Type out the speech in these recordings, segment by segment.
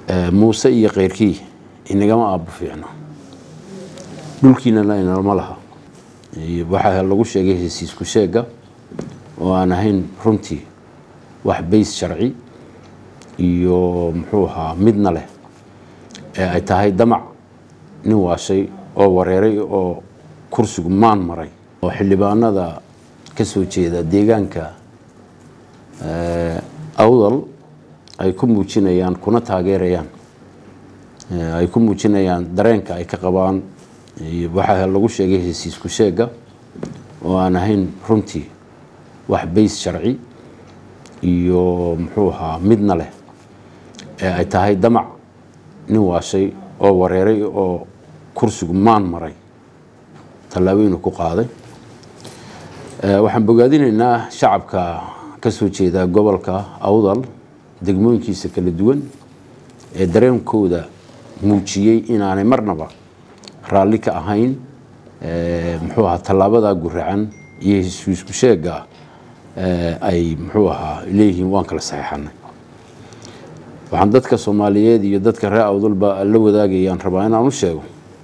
muuse iyo keyrkii inagama aabbo fiicno dhulkiinana inalma laha waxaa lagu sheegay hesiisku sheega oo aan ahayn runtii wax bays sharci iyo muxuu ahaa midna leh ee ay tahay damac nin waashay oo wareeray oo kursigu maan maray oo xildhibaanada ka soo jeeda deegaanka awdal ay ku muujinayaan kuna taageerayaan ay ku muujinayaan dareenka ay ka qabaan waxaa lagu sheegay hesiisku sheega oo aan ahayn runtii wax bays sharci iyo muxuu ahaa midna leh ee ay tahay damac nin waashay oo wareeray oo kursigu maan maray tallaabooyinu ku qaaday waxaan bogaadinaynaa shacabka ka soo jeeda gobolka awdal degmooyinkiisa kala duwan ee dareenkooda muujiyey inaanay marnaba raalli ka ahayn muxuu ahaa tallaabadaa guracan iyo heshiisku sheega ay muxuu ahaa leeyihiin waan kala saxeixanay waxaan dadka soomaaliyeed iyo dadka reer awdalba la wadaagayaan rabaa inaan u sheego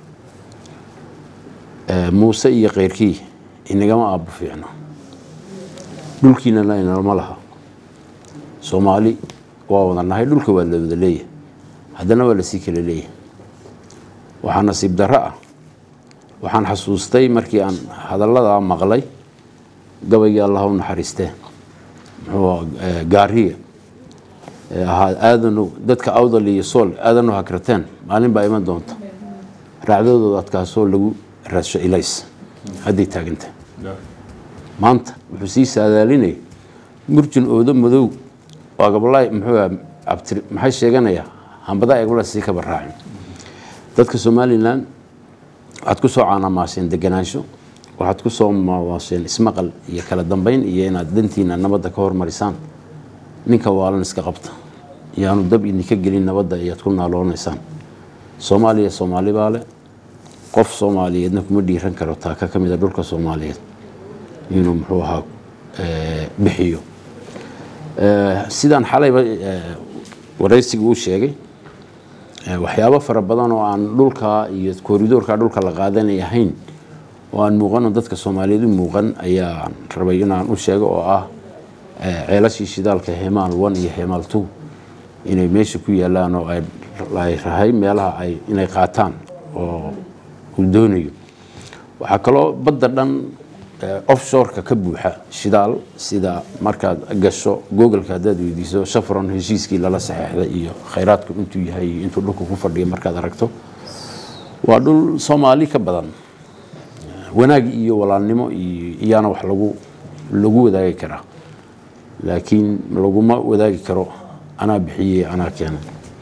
muuse iyo keyrkii inagama aabbo fiicno dhulkiinana inalma laha soomaali waa wada nahay dhulka waa la wada leeyahay haddana waa lasii kala leeyahay waxaa nasiib darro ah waxaan xasuustay markii aan hadalladaa maqlay gabaygii allah u naxariistee muxuu gaariya ahaa aadanu dadka awdal iyo sool aadanu hakrateen maalin baa iman doonta raacdadooda adkaasoo lagu raadsho ilays hadday taagantah maanta wuxuu sii saadaalinaya murjin oodo madow waa gabalay muxuu abtir maxay sheeganayaa hambadaa eegmala sii kaba raacin dadka somalilan waxaad ku soo caanamaaseen deganaansho waxaad ku soo mawaaseen ismaqal iyo kala dambeyn iyo inaad dantiina nabadda ka hormarisaan ninka waalan iska qabta iyaanu dab idinka gelin nabadda ayaad ku naaloonaysaan soomaaliya soomaali baa le qof soomaaliyeedna kuma dhiiran karo taaka ka mida dhulka soomaaliyeed inuu muxuu ahaa bixiyo sidaan xalayba waraysiga uu sheegay waxyaabo fara badan oo aan dhulka iyo kooridoorka dhulka la qaadanay ahayn oo aan muuqano dadka soomaaliyeed u muuqan ayaan rabay inaan u sheego oo ah ceelashii shidaalka hemaal one iyo hemaal two inay meesha ku yaalaan oo ay rahay meelaha ay inay qaataan oo uu doonayo waxaa kaloo badda dhan offshoreka ka buuxa shidaal sida markaad gasho googolka haddaad weydiiso shafron heshiiskii lala saxeexday iyo khayraadku intuu yahay iyo intuu dhulka ku fadhiya markaad aragto waa dhul soomaali ka badan wanaag iyo walaalnimo iyaana wax lagu lagu wadaagi karaa laakiin laguma wadaagi karo anaa bixiyey anaa keenay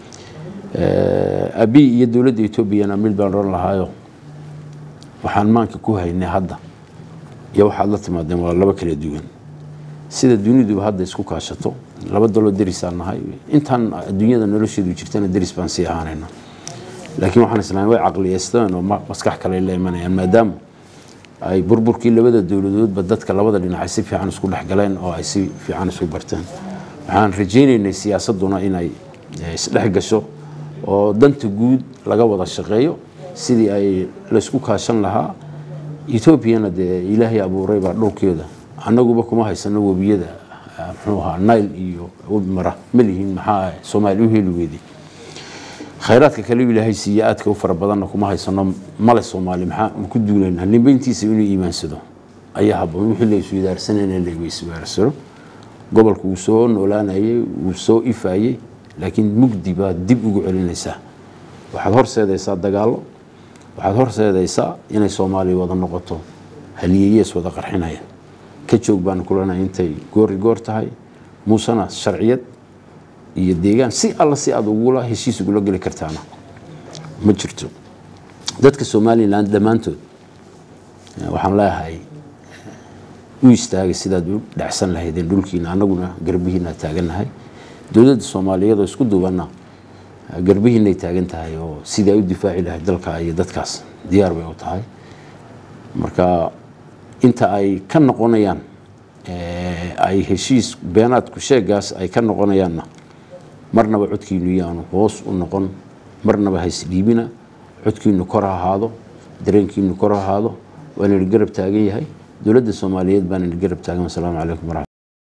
abi iyo dowladda etoobiyana mid baan oran lahaayo waxaan maanka ku haynay hadda iyo waxaad la timaadeen waa laba kala duwan sida duniduba hadda isku kaashato laba daloo derisaan nahay intaan adduunyada nolosheedu jirtana deris baan sii ahaanayna laakiin waxaan islaam way caqliyeysteen oo maskax kale la imanayaan maadaama ay burburkii labada dowladoodba dadka labada dhinacay si fiican isku dhexgaleen oo ay si fiican isu barteen waxaan rajaynaynay siyaasaduna inay isdhex gasho oo danta guud laga wada shaqeeyo sidii ay laysku kaashan lahaa etoobiyana dee ilaahay abuuray baa dhulkeeda annaguba kuma haysano webiyada muxuu ahaa nile iyo webi mara ma lihiin maxaa soomaali u heli weyday khayraadka kale ilaahay siiye aadka u fara badanna kuma haysano male soomaali maxaa ku duulayna nimbeyntiisa inuu iimaansado ayaa haboon wixii la isweydaarsanayna la isweydarsano gobolku wuu soo noolaanayay wuu soo ifayey laakiin mugdi baad dib ugu celinaysaa waxaad horseedaysaa dagaallo waxaad horseedaysaa inay soomaaliya wada noqoto haliyeyees wada qarxinaya ka joog baan kulanay intay goori goor tahay muusena sharciyad iyo deegaan si alla si aad ugula heshiis ugula geli kartaana ma jirto dadka somalilan dhammaantood waxaan leeyahay u istaagay sidaad u dhacsan lahaydeen dhulkiina annaguna garbihiina taagannahay dowladda soomaaliyeed oo isku duubanna garbihiinay taagan tahay oo sidii ay u difaaci lahayd dalka iyo dadkaas diyaar bay u tahay marka inta ay ka noqonayaan ay heshiis beenaadku sheegaas ay ka noqonayaanna marnaba codkiinu yaanu hoos u noqon marnaba haysdhiibina codkiinu kor ha ahaado dareenkiinu kor ha ahaado waana idin garab taagan yahay dowladda soomaaliyeed baana idin garab taagan wasalaamu calaykum waraxmat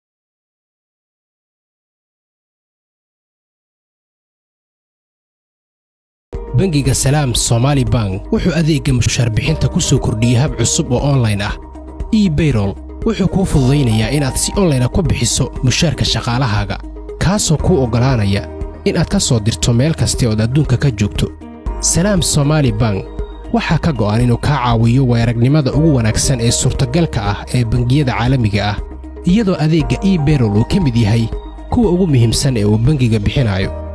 bangiga salaam somaali bank wuxuu adeegga mushaar bixinta ku soo kordhiyey hab cusub oo onlayn ah ebayrol wuxuu kuu fududaynayaa inaad si onlayna ku bixiso mushaarka shaqaalahaaga kaasoo kuu oggolaanaya inaad ka soo dirto meel kasta ood adduunka ka joogto salaam somaali bank waxaa ka go'an inuu kaa caawiyo weeragnimada ugu wanaagsan ee suurtagalka ah ee bangiyada caalamiga ah iyadoo adeegga ebayrol uu ka mid yahay kuwa ugu muhiimsan ee uu bangiga bixinayo